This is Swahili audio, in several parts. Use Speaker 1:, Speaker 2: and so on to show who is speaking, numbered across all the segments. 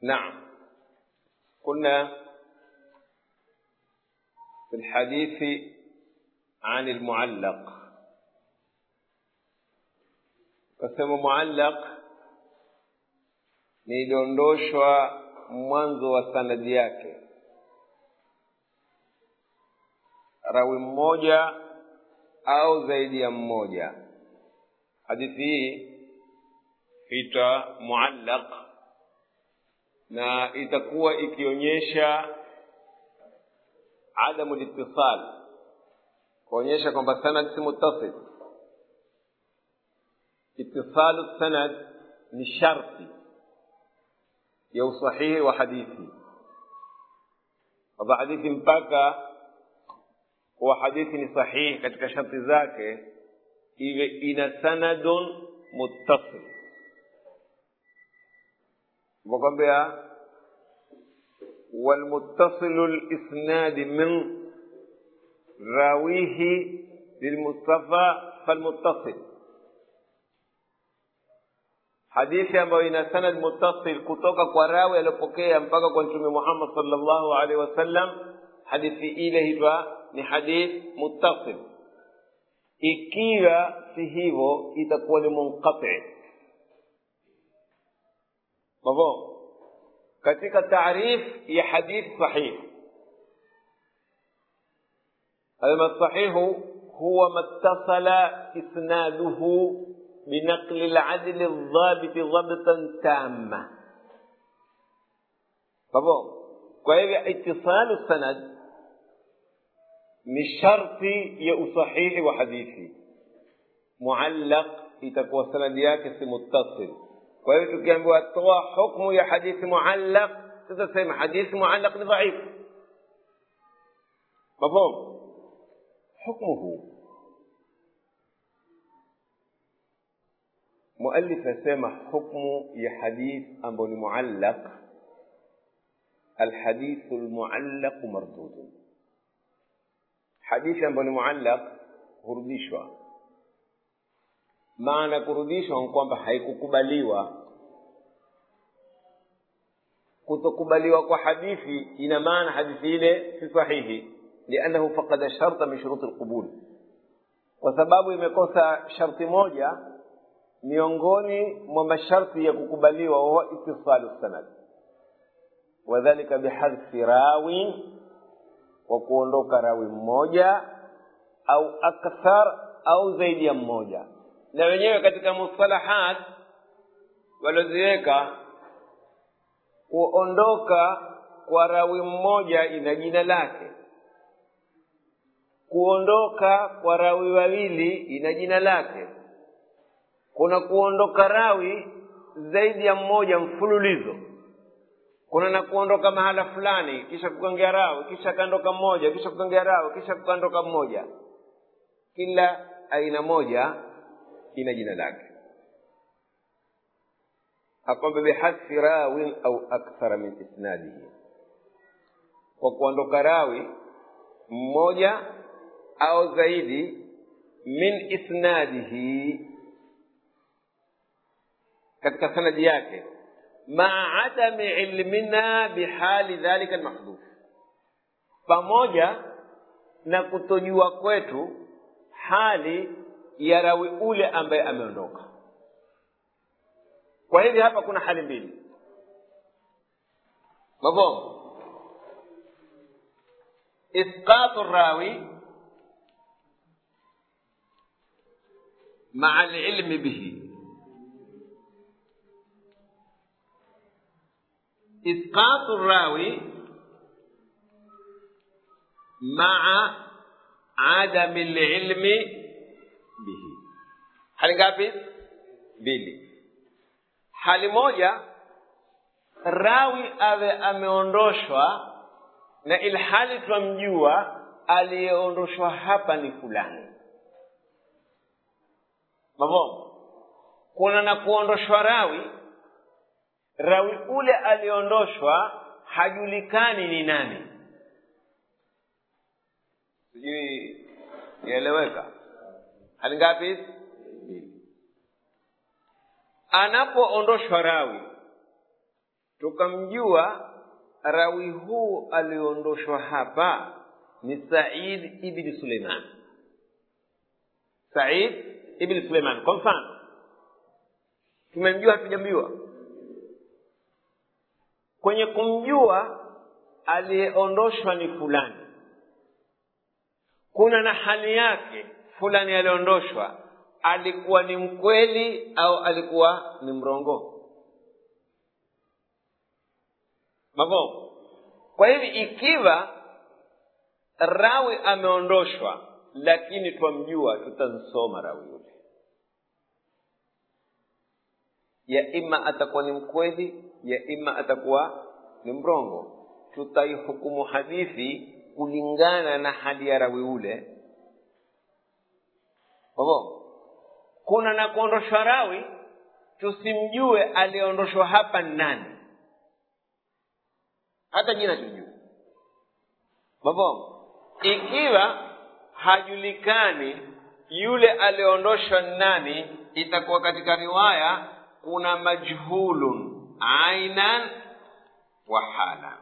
Speaker 1: نعم كنا في الحديث عن المعلق kasema muallaq ni iliondoshwa mwanzo wa sanadi yake rawi mmoja au zaidi ya mmoja hadithi hii ita muallaq na itakuwa ikionyesha adamu litisal kuonyesha kwamba sanad si muttasil itisalu sanad ni sharti ya usahihi wa hadithi kwamba hadithi mpaka kuwa hadithi ni sahihi katika sharti zake iwe ina sanadun muttasil wakwambia والمتصل الإسناد من راويه للمصطفى فالمتصل hadithi ambayo ina sanad muttasil kutoka kwa rawi aliyopokea mpaka kwa mtume Muhammad sallallahu alaihi wasallam, hadithi ile hitwa ni hadith muttasil. Ikiwa si hivyo, itakuwa ni munqati. Mafhumu? Katika taarif ya hadith sahih, alma sahihu huwa mattasala isnaduhu بنقل العدل الضابط ضبطا تاما طبعا kwa hivyo itisalu sanad ni sharti ya usahihi wa hadithi muallaq itakuwa sanadi yake si muttasil kwa hivyo tukiambiwa toa hukmu ya hadithi muallaq tutasema hadithi muallaq ni dhaif mafhum hukmuhu مؤلف يسمى حكم يا حديث أبو المعلق الحديث المعلق مردود حديث أبو المعلق hurudishwa maana kurudishwa ni kwamba haikukubaliwa kutokubaliwa kwa hadithi ina maana hadithi ile si sahihi liannahu faqada sharta min shuruti lqubul kwa sababu imekosa sharti moja miongoni mwa masharti ya kukubaliwa huwa itisalu sanad wadhalika bihadfi rawi wa kuondoka rawi mmoja au akthar au zaidi ya mmoja na wenyewe katika mustalahat walioziweka kuondoka kwa rawi mmoja ina jina lake kuondoka kwa rawi wawili ina jina lake kuna kuondoka rawi zaidi ya mmoja mfululizo kuna na kuondoka mahala fulani kisha kukongea rawi kisha kaondoka mmoja kisha kukongea rawi kisha kukaondoka mmoja kila aina moja ina jina lake akwamba bihadfi rawin au akthara min isnadihi kwa kuondoka rawi mmoja au zaidi min isnadihi katika sanadi yake maa adami ilmina bihali dhalika almahdhuf pamoja na kutojua kwetu hali ya rawi ule ambaye ameondoka kwa hivyo hapa kuna hali mbili mafhum isqatu rawi maa alilmi bihi إسقاط الراوي مع عدم العلم به hali ngapi mbili hali moja rawi awe ameondoshwa na ilhali twamjua aliyeondoshwa hapa ni fulani mavomo kuna na kuondoshwa rawi rawi ule aliondoshwa hajulikani ni nani sijui yaeleweka hali ngapi mbili anapoondoshwa rawi tukamjua rawi huu aliondoshwa hapa ni said ibni suleiman said ibni suleiman kwa mfano tumemjua hatujamjua kwenye kumjua aliyeondoshwa ni fulani kuna na hali yake fulani aliondoshwa alikuwa ni mkweli au alikuwa ni mrongo mavo kwa hivi ikiwa rawi ameondoshwa lakini twamjua tutamsoma rawi yule ya ima atakuwa ni mkweli ya ima atakuwa ni mrongo tutaihukumu hadithi kulingana na hali ya rawi ule kwavo kuna na kuondoshwa rawi tusimjue aliyeondoshwa hapa nani hata jina tujue kwavo ikiwa hajulikani yule aliyeondoshwa nani itakuwa katika riwaya kuna majhulun ainan wa hala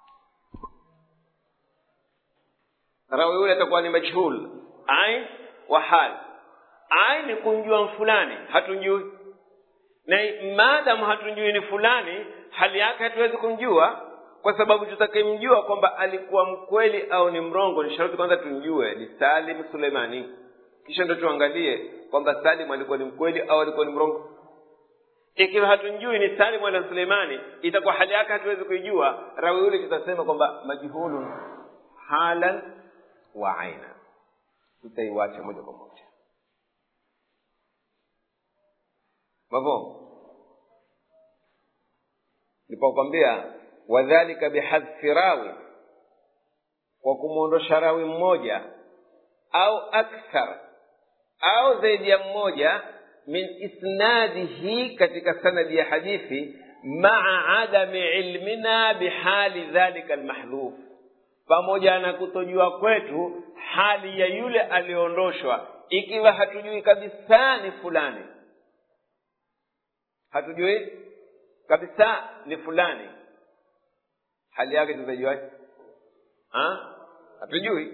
Speaker 1: rawi yule atakuwa ni majhul ain wa hal ain ni kumjua fulani hatumjui na maadamu hatumjui ni fulani hali yake hatuwezi kumjua kwa sababu tutakimjua kwamba alikuwa mkweli au ni mrongo ni sharti kwanza tumjue ni salim suleimani kisha ndo tuangalie kwamba salim alikuwa ni mkweli au alikuwa ni mrongo ikiwa hatumjui ni salim wala suleimani itakuwa hali yake hatuwezi kuijua rawi yule tutasema kwamba majhulun halan wa aina tutaiwacha moja kwa moja mavo nilipokwambia wadhalika bihadfi rawi kwa kumwondosha rawi mmoja au akthar au zaidi ya mmoja min isnadihi katika sanadi ya hadithi maa adami ilmina bihali dhalika almahdhuf pamoja na kutojua kwetu hali ya yule aliyoondoshwa ikiwa hatujui kabisa ni fulani hatujui kabisa ni fulani hali yake tutajuaje hatujui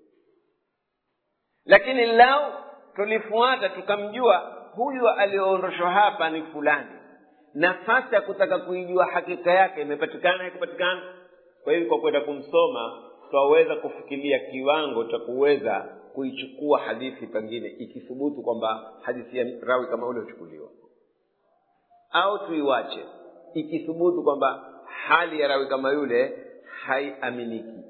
Speaker 1: lakini lau tulifuata tukamjua huyu aliyoondoshwa hapa ni fulani nafasi ya kutaka kuijua hakika yake imepatikana haikupatikana kwa hivyo kwa kwenda kumsoma twaweza kufikiria kiwango cha kuweza kuichukua hadithi pengine ikithubutu kwamba hadithi ya rawi kama ule huchukuliwa au tuiwache ikithubutu kwamba hali ya rawi kama yule haiaminiki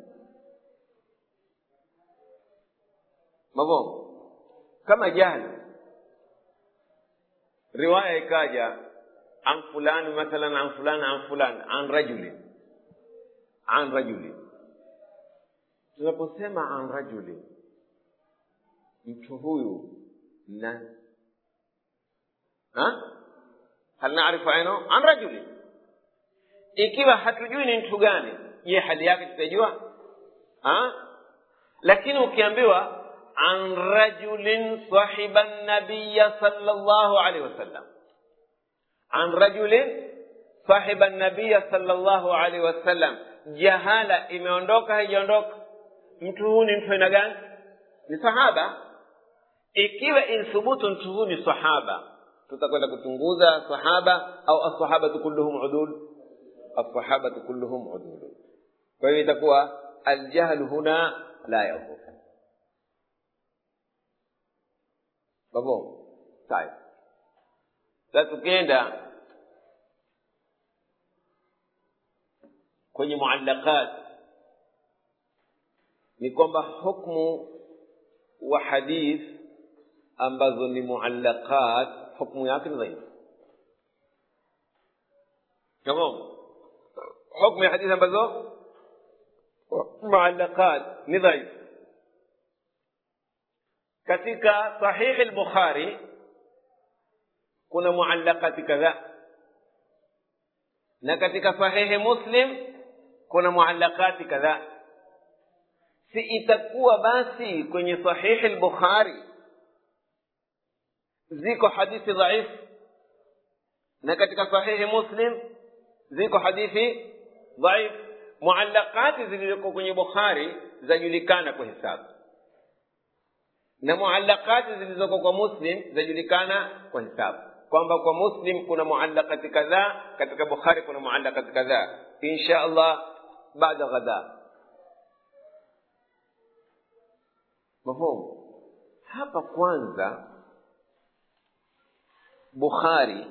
Speaker 1: mavongo kama jana riwaya ikaja an fulani mathalan an fulani an fulani an rajulin an rajulin tunaposema an rajulin mtu huyu nani hal naarifu aino an rajulin ikiwa hatujui ni mtu gani je hali yake tutajua lakini ukiambiwa an rajulin sahiba nabiya sallallahu alaihi wasallam an rajulin sahiba nabiya sallallahu alaihi wasallam jahala imeondoka haijaondoka mtu huu ni mtu aina gani ni sahaba ikiwa inthubutu mtu huu ni sahaba tutakwenda kuchunguza sahaba au assahabatu kulluhum udul assahabatu kulluhum udul kwa hiyo itakuwa aljahlu huna la yadhur babo sawa sasa tukienda kwenye muallaqat ni kwamba hukmu wa hadith ambazo ni muallaqat hukmu yake ni dhaifu tamam hukmu ya hadithi ambazo muallaqat ni dhaifu katika sahihi al-bukhari kuna muallaqati kadhaa na katika sahihi muslim kuna muallaqati kadhaa si itakuwa basi kwenye sahihi al-bukhari ziko hadithi dhaifu na katika sahihi muslim ziko hadithi dhaif muallaqati zilizoko kwenye bukhari zajulikana kwa hisabu na muallaqati zilizoko kwa muslim zajulikana kwa hisabu kwamba kwa muslim kuna muallaqati kadhaa katika bukhari kuna muallaqati kadhaa insha allah baada ghada mafhumu hapa kwanza bukhari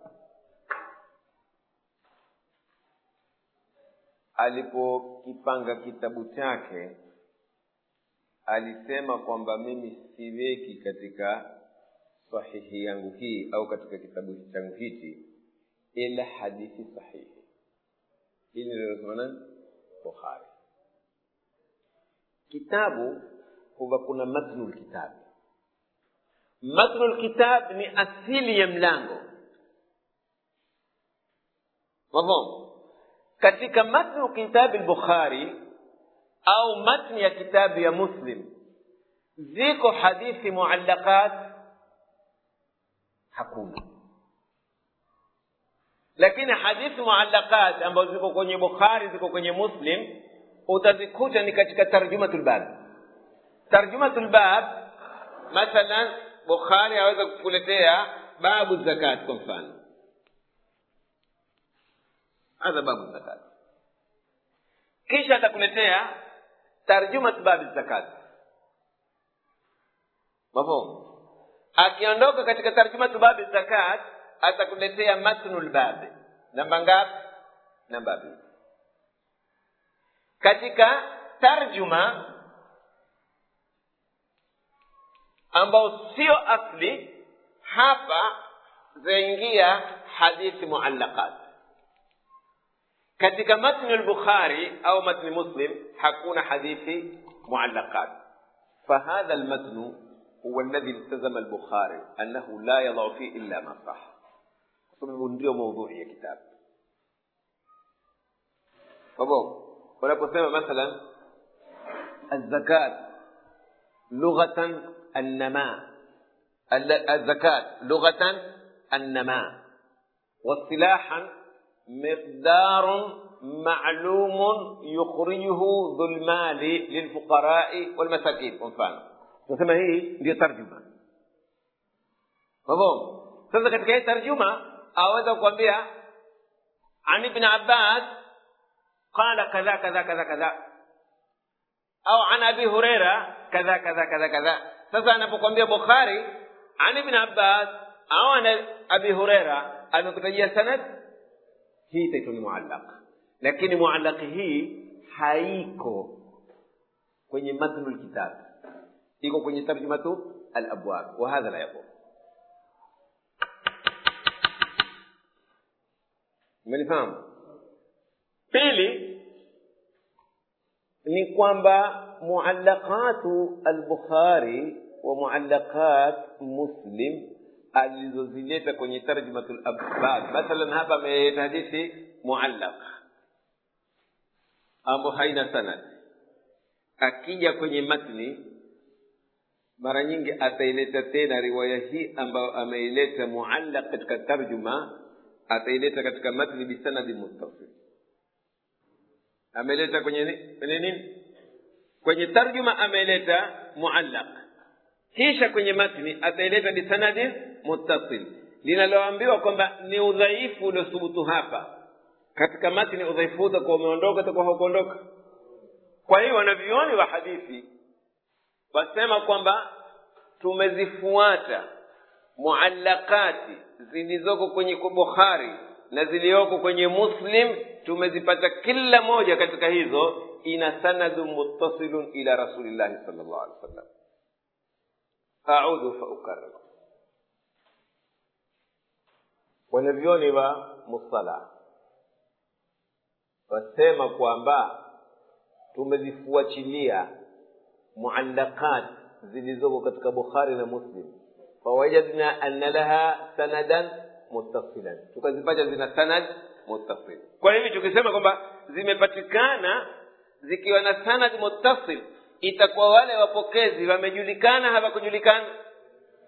Speaker 1: alipokipanga kitabu chake alisema kwamba mimi siweki katika sahihi yangu hii au katika kitabu changu hichi ila hadithi sahihi hili lilosema nani bukhari kitabu huwa kuna matnu lkitab matnu lkitab ni asili ya mlango mafhum katika matnu kitabi lbukhari au matni ya kitabu ya muslim ziko hadithi muallaqat hakuna lakini hadithi muallaqat ambazo ziko kwenye bukhari ziko kwenye muslim utazikuta ni katika tarjumatul bab tarjumatul bab mathalan bukhari aweza kukuletea babu zakat kwa mfano hadha babu zakat kisha atakuletea tarjumat babi zakat mafhum akiondoka katika tarjumatu babi zakat atakuletea matnu lbabi namba ngapi namba mbili katika tarjuma ambao sio asli hapa zaingia hadithi muallaqat katika matni al-bukhari au matni muslim hakuna hadithi muallaqat فهذا المتن هو الذي التزم البخاري أنه لا يضع فيه إلا ما صح sababu ndio maudhui ya kitabu sababu wanaposema mathalan الزكاة لغة النماء الزكاة لغة النماء واصطلاحا مقدار معلوم يخرجه ذو المال للفقراء والمساكين kwa mfano tunasema hii ndio tarjuma mafhum sasa katika hii tarjuma aweza kukwambia an ibn abbas qala kadha kadha kadha kadha au an abi huraira kadha kadha kadha kadha sasa anapokwambia bukhari an ibn abbas au an abi huraira amekutajia sanad hii itaitwa ni muallaq lakini muallaqi hii haiko kwenye matnu lkitab iko kwenye tarjumatu alabwab wa hadha la yaqul umenifahamu pili ni kwamba muallaqatu albukhari wa muallaqat muslim alizozileta kwenye tarjumatul abbab mathalan hapa ameleta hadithi muallaq ambayo haina sanad akija kwenye matni mara nyingi ataileta tena riwaya hii ambayo ameileta muallaq katika tarjuma ataileta katika matni bisanadi muttasil ameleta kwenye ni- kwenye nini kwenye tarjuma ameleta muallaq kisha kwenye matni ataileta bisanadin muttasil linaloambiwa kwamba ni udhaifu uliothubutu hapa katika matni udhaifu huu utakuwa umeondoka utakuwa haukuondoka kwa hiyo wanavyuoni wa hadithi wasema kwamba tumezifuata muallaqati zilizoko kwenye bukhari na zilizoko kwenye muslim tumezipata kila moja katika hizo ina sanadu muttasilun ila rasulillahi sal llahu alehi wa sallam audhu faukarir wanavyoni wa mustalah wasema kwamba tumezifuachilia muallaqat zilizoko katika bukhari na muslim fawajadna anna laha sanadan muttasilan tukazipata zina sanad muttasil kwa hivi tukisema kwamba zimepatikana zikiwa na sanad muttasil itakuwa wale wapokezi wamejulikana hawakujulikana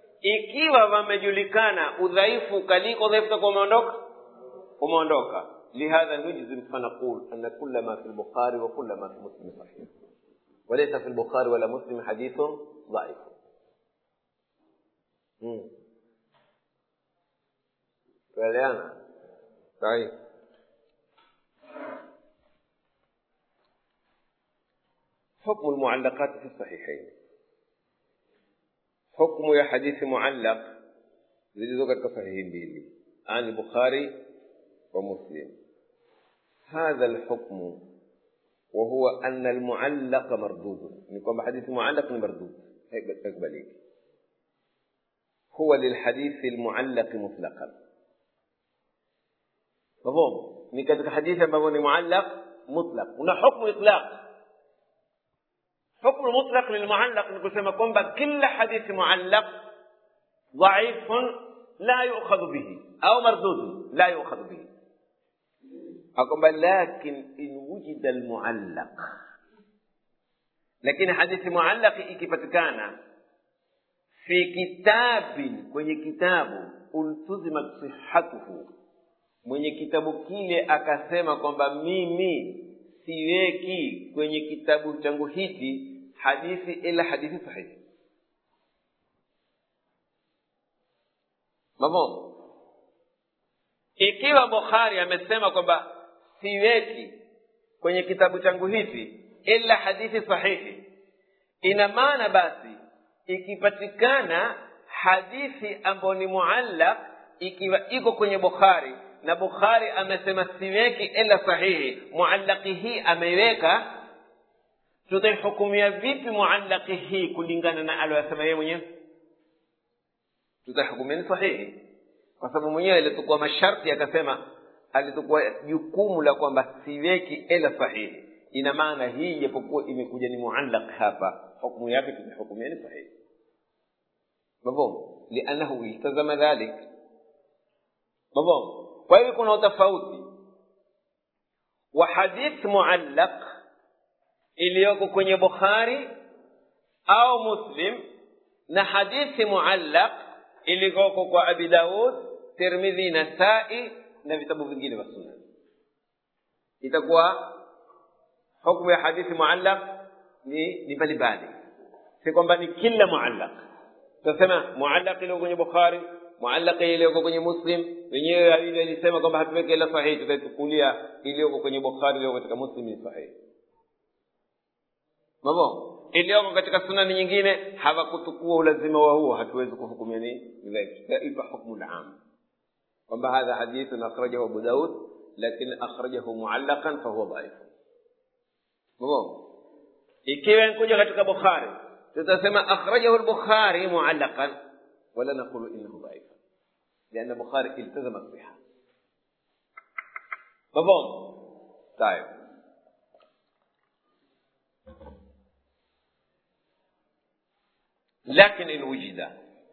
Speaker 1: ikiwa wamejulikana udhaifu kaliko udhaifu utakuwa umeondoka umeondoka لهذا نجزم فنقول أن كل ما في البخاري وكل ما في مسلم صحيح وليس في البخاري ولا مسلم حديث ضعيف tueleana sahihi حكم المعلقات في الصحيحين حكم يا حديث معلق zilizo katika sahihi mbili an bukhari wa muslim hadha alhukmu وهو أن المعلق مردود نقول حديث معلق مردود اقبليك هو للحديث المعلق مطلقا مفهوم ni katika hadithi ambavyo ni muallaq mutlaq una hukmu itlaq hukmu mutlaq lilmuallaq ni kusema kwamba kila hadithi muallaq dhaifun la yukhadhu bihi au mardud la yukhadhu bihi akwamba lakin in wujida almuallaq lakini hadithi muallaqi ikipatikana fi kitabin kwenye kitabu ultuzimat sihatuhu mwenye kitabu kile akasema kwamba mimi siweki kwenye kitabu changu hiki hadithi ila hadithi sahihi mafhumu ikiwa bukhari amesema kwamba siweki kwenye kitabu changu hichi ila hadithi sahihi ina maana basi ikipatikana hadithi ambayo ni muallaq ikiwa iko kwenye bukhari na bukhari amesema siweki ila sahihi muallaqi hii ameiweka tutaihukumia vipi muallaqi hii kulingana na aliyosema yeye mwenyewe tutaihukumia ni sahihi kwa sababu mwenyewe alitukua masharti akasema alitukua jukumu la kwamba siweki ila sahihi ina maana hii japokuwa imekuja ni muallaq hapa hukmu yake tumehukumia ni sahihi mafhum liannahu iltazama dhalik mafhum kwa hivyo kuna utofauti wa hadith muallaq iliyoko kwenye bukhari au muslim na hadithi muallaq iliyoko kwa abi daud tirmidhi nasai na vitabu vingine vya sunna itakuwa hukumu ya hadithi muallaq ni ni mbalimbali si kwamba ni kila muallaq tutasema muallaq iliyo kwenye bukhari muallaq iliyoko kwenye muslim wenyewe ile ilisema kwamba hatuweke ila sahihi tutaitukulia iliyoko kwenye bukhari iliyoko katika muslim ni sahihi mabo iliyoko katika sunani nyingine hawakutukua ulazima wa huo hatuwezi kuhukumia ni tutaipa hukmu lam kwamba hadha hadithun akhrajahu abu daud lakin akhrajahu muallaqan fahuwa dhaif mabo ikiwa nkuja katika bukhari tutasema akhrajahu al-bukhari muallaqan ولا نقول انه ضعيف لان البخاري التزم الصحه مفهوم طيب لكن ان وجد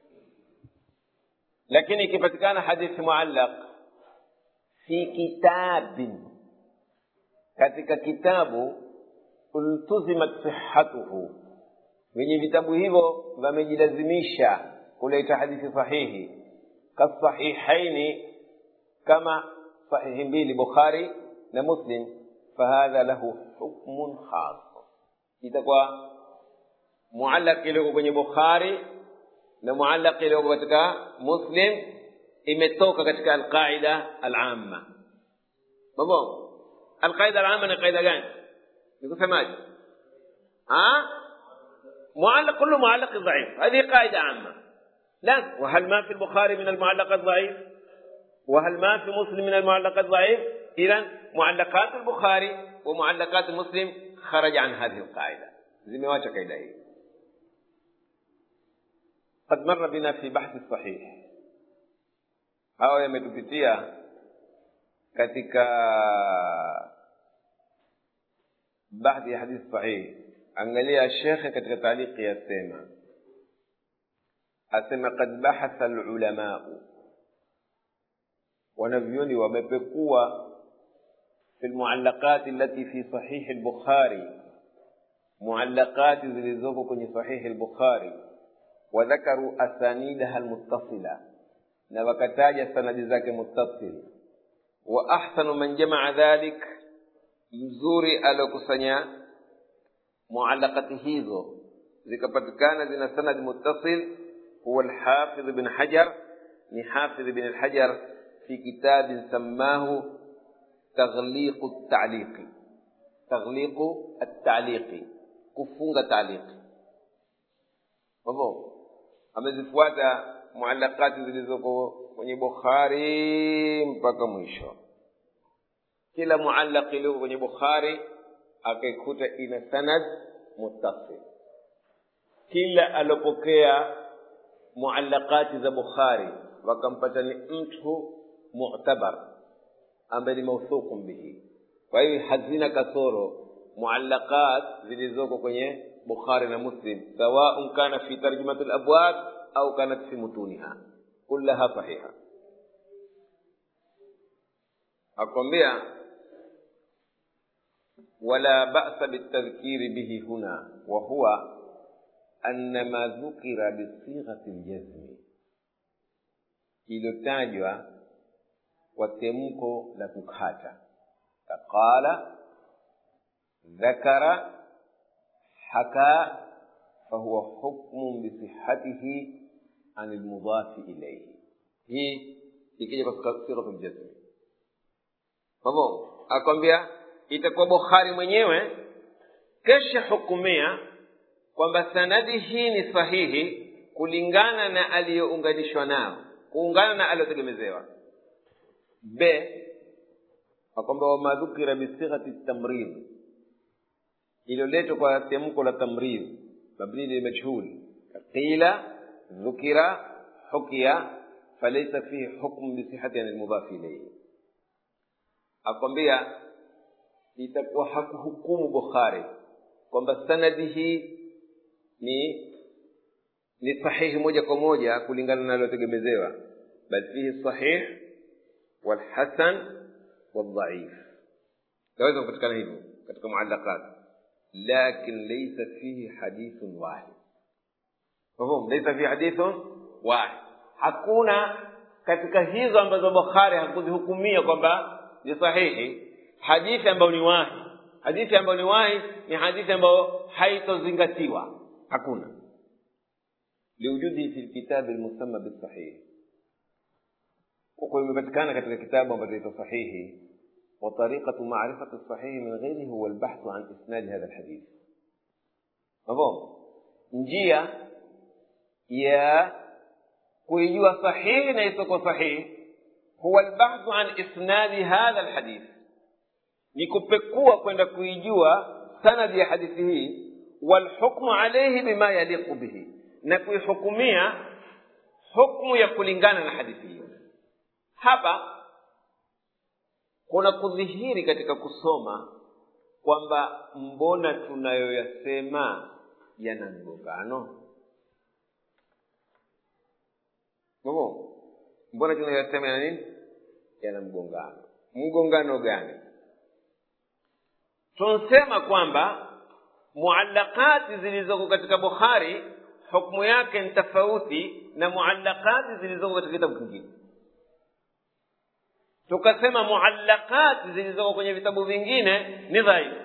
Speaker 1: لكن ikipatikana hadithi muallaq fi kitabin katika kitabu ultuzimat sihhatuhu wenye vitabu hivyo wamejilazimisha kuleta hadithi sahihi kasahihaini kama sahihi mbili bukhari na muslim fahadha lahu hukmun khas itakuwa muallaq iliyoko kwenye bukhari na muallaq iliyoko katika muslim imetoka katika alqaida alamma mambo alqaida alamma ni qaida gani nikusemaje معلق كله معلق ضعيف هذه قاعدة عامة لا وهل ما في البخاري من المعلقات ضعيف وهل ما في مسلم من المعلقات ضعيف إذا معلقات البخاري ومعلقات مسلم خرج عن هذه القاعدة زمواجه قاعدة هي قد مر بنا في بحث الصحيح hao yametupitia katika baadhi ya hadithi sahihi angalia shekhe katika taaliki yasema asema kad bahatha lulamau wanavyoni wamepekua fi lmuallaqati allati fi sahihi lbukhari muallaqati zilizoko kwenye sahihi lbukhari wadhakaru asanidaha lmuttasila na wakataja sanadi zake muttasil wa ahsanu man jamaa dhalik mzuri aliokusanya mualaqati hizo zikapatikana zina sanad muttasil huwa alhafidh ibn hajar ni hafidh ibn alhajar fi kitabin sammahu taghliqu at-ta'liqi taghliqu at-ta'liqi kufunga ta'liqi hapo amezifuata muallaqati zilizoko kwenye bukhari mpaka mwisho kila muallaq iliyoko kwenye bukhari akaikuta ina sanad muttasil kila alopokea muallaqati za bukhari wakampata ni mtu mu'tabar ambaye ni mawthuqun bihi kwa hiyo hazina kasoro muallaqat zilizoko kwenye bukhari na muslim sawaun kana fi tarjumati labwab au kanat fi mutuniha kullaha sahiha akwambia wala ba'sa bitadhkiri bihi huna wa huwa anna ma dhukira bisighati ljazmi iliyotajwa kwa temko la kukata kaqala dhakara haka fahuwa hukmun bisihatihi an lmudhafi ilaihi hii ikija kwa sighatu ljazmi kwa hivyo akwambia itakuwa bukhari mwenyewe kesha hukumia kwamba sanadi hii ni sahihi kulingana na aliyounganishwa nao kuungana na aliyotegemezewa b akwamba wamadhukira bisighati tamrid iliyoletwa kwa temko la tamrid mabni lilmajhul qila dhukira hukiya falaisa fihi hukmu bisihati an lmudhafi ilaihi akwambia itakuwa hakuhukumu bukhari kwamba sanadi hii ni ni sahihi moja kwa moja kulingana na aliotegemezewa bal fihi sahih walhasan waldhaif naweza kupatikana hivyo katika muallaqat lakin laysa fihi hadithun wahid mafhum laysa fihi hadithun wahid hakuna katika hizo ambazo bukhari hakuzihukumia kwamba ni sahihi hadithi ambayo ni wahi hadithi ambayo ni wahi ni hadithi ambayo haitozingatiwa hakuna liwujudihi fi lkitabi lmusamma bisahih huko imepatikana katika kitabu ambacho ito sahihi وطريقة معرفة الصحيح من غيره هو البحث عن إسناد هذا الحديث مفهوم njia ya kuijua sahihi na isoko sahihi huwa albahthu an isnadi hadha alhadith ni kupekua kwenda kuijua sanadi ya hadithi hii walhukmu alayhi bima yaliqu bihi na kuihukumia hukmu ya kulingana na hadithi hiyo hapa kuna kudhihiri katika kusoma kwamba mbona tunayoyasema yana mgongano Bobo, mbona tunayoyasema yana nini yana mgongano mgongano gani tunasema kwamba muallaqati zilizoko katika bukhari hukmu yake ni tofauti na muallaqati zilizoko katika kitabu kingine tukasema muallaqati zilizoko kwenye vitabu vingine ni dhaifu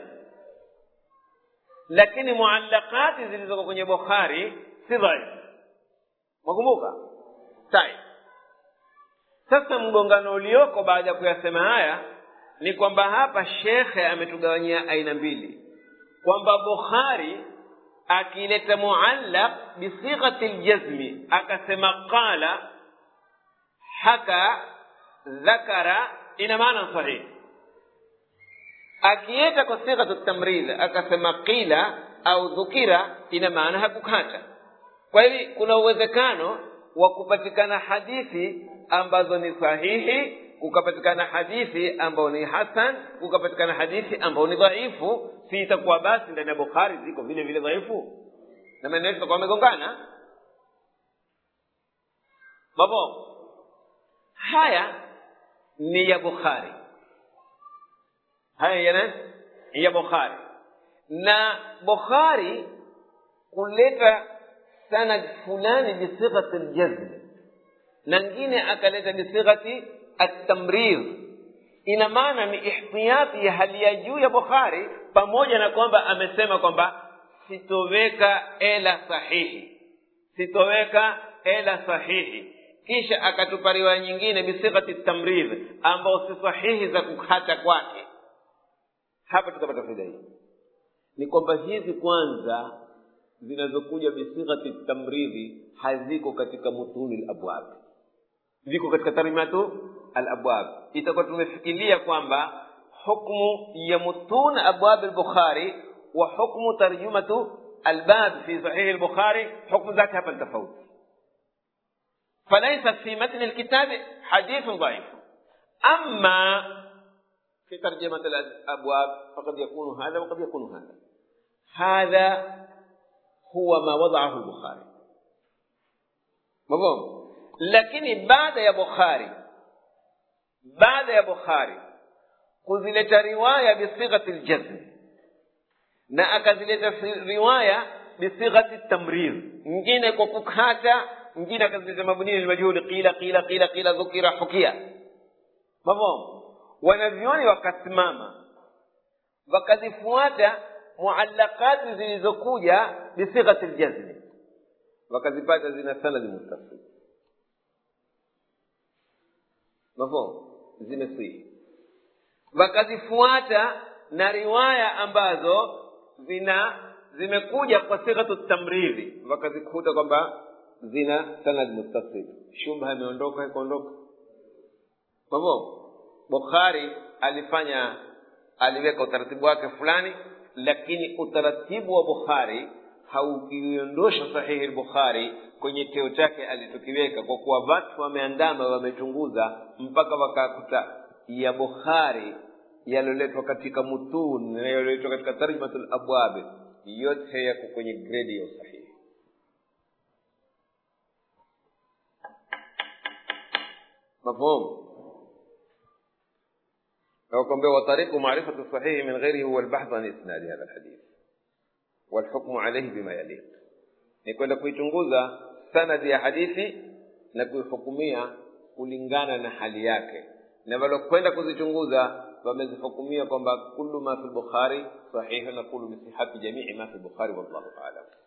Speaker 1: lakini muallaqati zilizoko kwenye bukhari si dhaifu makumbuka sai sasa mgongano ulioko baada ya kuyasema haya ni kwamba hapa shekhe ametugawanyia aina mbili kwamba bukhari akileta muallaq bisighati ljazmi akasema qala haka dhakara ina maana sahihi akiweka kwa sighatu tamrid akasema qila au dhukira ina maana hakukata kwa hivi kuna uwezekano wa kupatikana hadithi ambazo ni sahihi kukapatikana hadithi ambayo ni hasan kukapatikana hadithi ambayo ni dhaifu si itakuwa basi ndani ya bukhari ziko vile vile dhaifu na maneno yetu takuwa amegongana babo haya ni ya bukhari haya yana ya bukhari na bukhari kuleta sanad fulani bisighati ljazm na ngine akaleta bisighati التمريض ina maana ni ihtiyati ya hali ya juu ya bukhari pamoja na kwamba amesema kwamba sitoweka ela sahihi sitoweka ela sahihi kisha akatupa riwaya nyingine bisighati tamridh ambao si sahihi za kukata kwake hapa tutapata faida hii ni kwamba hizi kwanza zinazokuja bisighati tamridhi haziko katika mutuni labwab ziko katika tarimatu alabwab itakuwa tumefikiria kwamba hukmu ya mutun abwab albukhari wa hukmu tarjumatu albab fi sahihi albukhari hukmu zake hapa ni tofauti فليس في متن الكتاب حديث ضعيف أما في ترجمة الأبواب فقد يكون هذا وقد يكون هذا هذا هو ما وضعه البخاري مفهوم lakini baada ya bukhari baada ya bukhari kuzileta riwaya bisighati ljazm na akazileta riwaya bisighati tamrir nyingine kwa kukata mwingine akazileta mabnini lmajhuli qila qila qila qila dhukira hukia mafhum wanavyoni wakasimama wakazifuata muallaqati zilizokuja bisighati ljazmi wakazipata zina sanadi muttasil mafhum zimesihi wakazifuata na riwaya ambazo zina zimekuja kwa sighatu tamriri wakazikuta kwamba zina sanad muttasil shubha imeondoka ikuondoka kwa hivyo bukhari alifanya aliweka utaratibu wake fulani lakini utaratibu wa bukhari haukiondosha sahihi lbukhari kwenye cheo chake alichokiweka kwa kuwa watu wameandama wamechunguza mpaka wakakuta ya bukhari yalioletwa katika mutun na yalioletwa katika tarjmatu labwabi yote yako kwenye gredi ya usahihi مفهوم وكم وطريق معرفة الصحيح من غيره هو البحث عن إسناد هذا الحديث والحكم عليه بما يليق ni kwenda kuichunguza sanadi ya hadithi na kuihukumia kulingana na hali yake na walokwenda kuzichunguza wamezihukumia kwamba kullu ma fi lbukhari sahihu na kullu bisihati jamii ma fi lbukhari wallahu alam